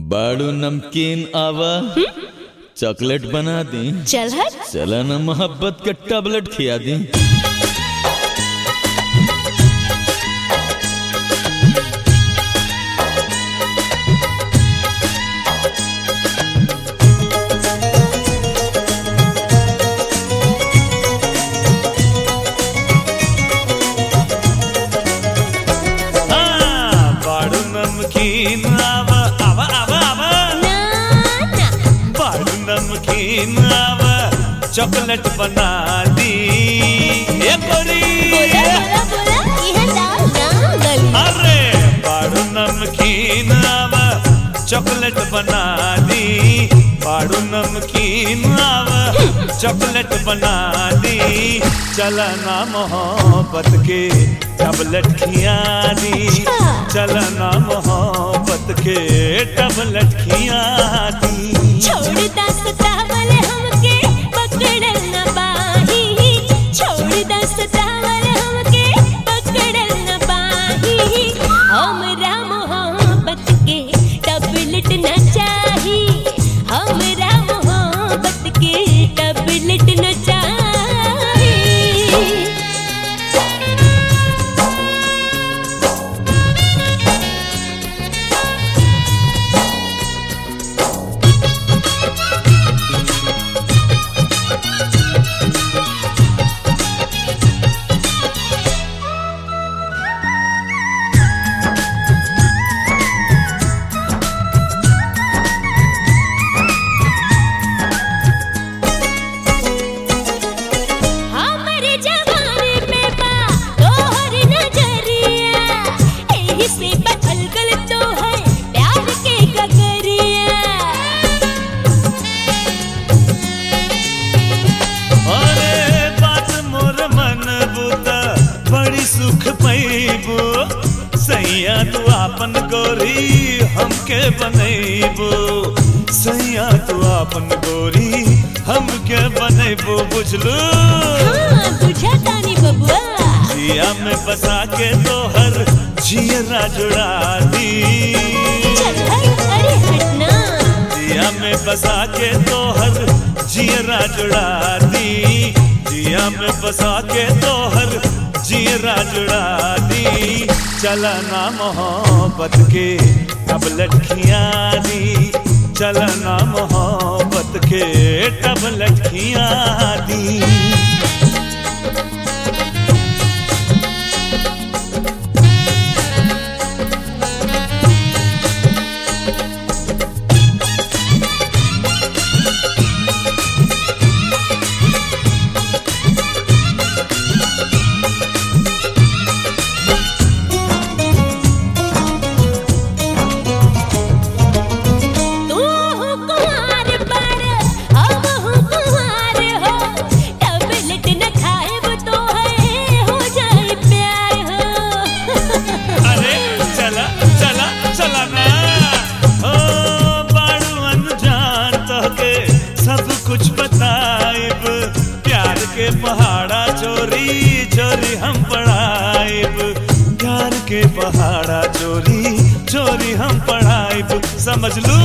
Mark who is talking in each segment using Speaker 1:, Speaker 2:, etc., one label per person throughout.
Speaker 1: बाड़ू नमकीन आवा चॉकलेट बना दी
Speaker 2: चल हट
Speaker 1: चला ना मोहब्बत के टैबलेट खिया दी
Speaker 3: हाँ, बाड़ू नमकीन आवा आवा आवा आवा
Speaker 2: ना ना
Speaker 3: बाड़ू नमकीन आवा चॉकलेट बना दी ये गोरी
Speaker 2: बोला बोला बोला यह डाल ना गली
Speaker 3: अरे बाड़ू नमकीन आवा चॉकलेट बना दी बाड़ू नमकीन आवा चॉकलेट बना दी चलना मोहब्बत के टबलेट खिया दी
Speaker 2: अच्छा।
Speaker 3: चलना मोहब्बत के टबलेट खिया दी
Speaker 2: छोड़ दस तावल हमके पकड़ न पाही छोड़ दस तावल हमके पकड़ न पाही हमरा मोहब्बत के टबलेट न चाही हमरा मोहब्बत के टबलेट न चाही हमरे जवानी पे बा तोहर नजरिया एही से बदल गल तोहर प्यार के गगरिया
Speaker 3: अरे बात मोर मन बुता बड़ी सुख पैबो सैया तू आपन गोरी हमके बनैबो सैया तू आपन गोरी हमके बनैबो बुझलू
Speaker 2: हाँ बुझा तानी बबुआ
Speaker 3: जिया में बसा के तोहर जियरा जुड़ा दी
Speaker 2: चल हट अरे हटना
Speaker 3: जिया में बसा के तोहर जियरा जुड़ा दी जिया में बसा के तोहर जियरा जुड़ा दी चलना मोहब्बत के अब लटकिया दी चलना मोहब्बत के टब लटकिया दी
Speaker 2: तू हो कुंवार पर हम हो कुंवार हो टबलेट न खाएब तो है हो जाए प्यार हो
Speaker 3: अरे चला चला चला ना ओ बाड़ू अनजान तोहके सब कुछ बताइब प्यार के पहाड़ा चोरी चोरी हम पढ़ाइब प्यार के पहाड़ा चोरी चोरी हम पढ़ाइब समझ लू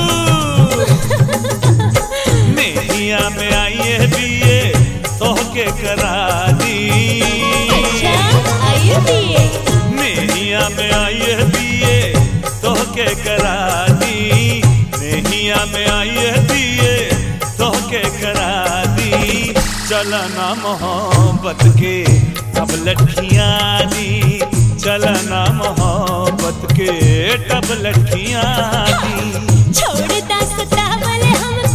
Speaker 3: नेहिया में आइए बीए तोहके करा दी
Speaker 2: अच्छा आइए पिए
Speaker 3: नेहिया में आइए दिए तोहके करा दी नेहिया में आइए दिए तोहके करा दी चलना मोहब्बत के अब लटकिया दी चलना मोहब्बत के टब लटकिया दी
Speaker 2: छोड़ दस तावल हम